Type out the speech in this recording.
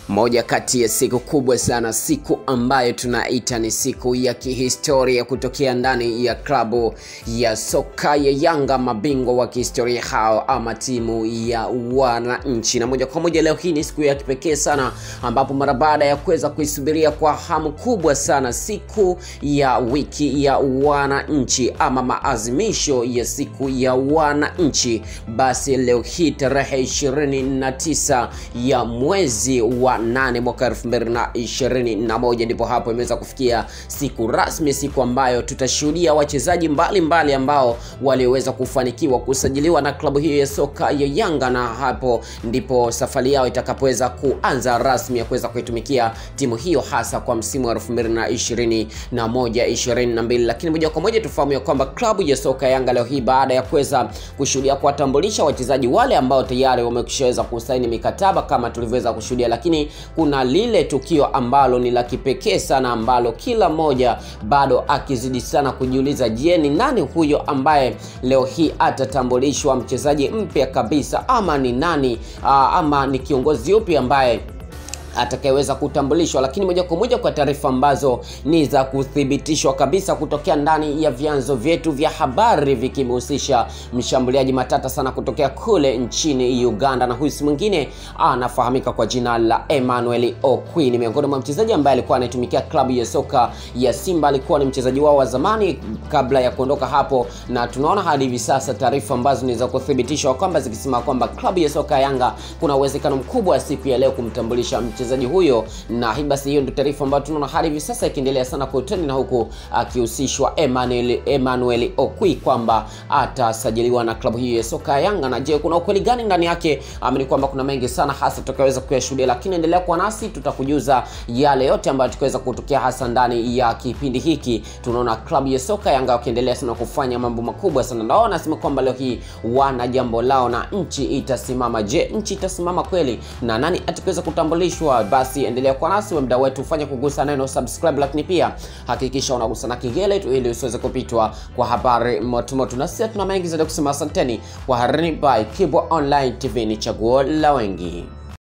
Moja kati ya siku kubwa sana, siku ambayo tunaita ni siku ya kihistoria kutokea ndani ya klabu ya soka ya Yanga, mabingwa wa kihistoria hao ama timu ya wananchi. Na moja kwa moja leo hii ni siku ya kipekee sana, ambapo mara baada ya kuweza kuisubiria kwa hamu kubwa sana siku ya wiki ya wananchi ama maazimisho ya siku ya wananchi, basi leo hii tarehe 29 ya mwezi wa nane mwaka 2021 ndipo hapo imeweza kufikia siku rasmi, siku ambayo tutashuhudia wachezaji mbalimbali ambao waliweza kufanikiwa kusajiliwa na klabu hiyo ya soka ya Yanga, na hapo ndipo safari yao itakapoweza kuanza rasmi ya kuweza kuitumikia timu hiyo hasa kwa msimu wa 2021 22. Lakini moja kwa moja tufahamu ya kwamba klabu ya soka ya Yanga leo hii baada ya kuweza kushuhudia kuwatambulisha wachezaji wale ambao tayari wameshaweza kusaini mikataba kama tulivyoweza kushuhudia, lakini kuna lile tukio ambalo ni la kipekee sana ambalo kila mmoja bado akizidi sana kujiuliza, je, ni nani huyo ambaye leo hii atatambulishwa mchezaji mpya kabisa, ama ni nani aa, ama ni kiongozi upi ambaye atakayeweza kutambulishwa. Lakini moja kwa moja kwa taarifa ambazo ni za kuthibitishwa kabisa kutokea ndani ya vyanzo vyetu vya habari vikimhusisha mshambuliaji matata sana kutokea kule nchini Uganda, na huyu si mwingine anafahamika kwa jina la Emmanuel Okwi. Ni miongoni mwa mchezaji ambaye alikuwa anaitumikia klabu ya soka ya Simba, alikuwa ni mchezaji wao wa zamani kabla ya kuondoka hapo, na tunaona hadi hivi sasa taarifa ambazo ni za kuthibitishwa kwamba zikisema kwamba klabu ya soka ya Yanga kuna uwezekano mkubwa siku ya leo kumtambulisha mchezaji huyo, na hii basi, hiyo ndio taarifa ambayo tunaona hadi hivi sasa ikiendelea sana kwa utani, na huku akihusishwa Emmanuel Emmanuel Okwi kwamba atasajiliwa na klabu hiyo ya soka ya Yanga. Na je, kuna ukweli gani ndani yake? Amini kwamba kuna mengi sana hasa tutakaweza kuyashuhudia, lakini endelea kuwa nasi, tutakujuza yale yote ambayo tukaweza kutokea hasa ndani ya kipindi hiki. Tunaona klabu ya soka Yanga wakiendelea sana kufanya mambo makubwa sana, nao nasema kwamba leo hii wana jambo lao na nchi itasimama. Je, nchi itasimama kweli na nani atakaweza kutambulishwa? Basi endelea kwa nasi, mda wetu ufanye kugusa neno subscribe, lakini pia hakikisha unagusa na kengele tu ili usiweze kupitwa kwa habari motomoto. Na sisi tuna mengi zaidi kusema. Asanteni kwa harini by Kibwa Online TV, ni chaguo la wengi.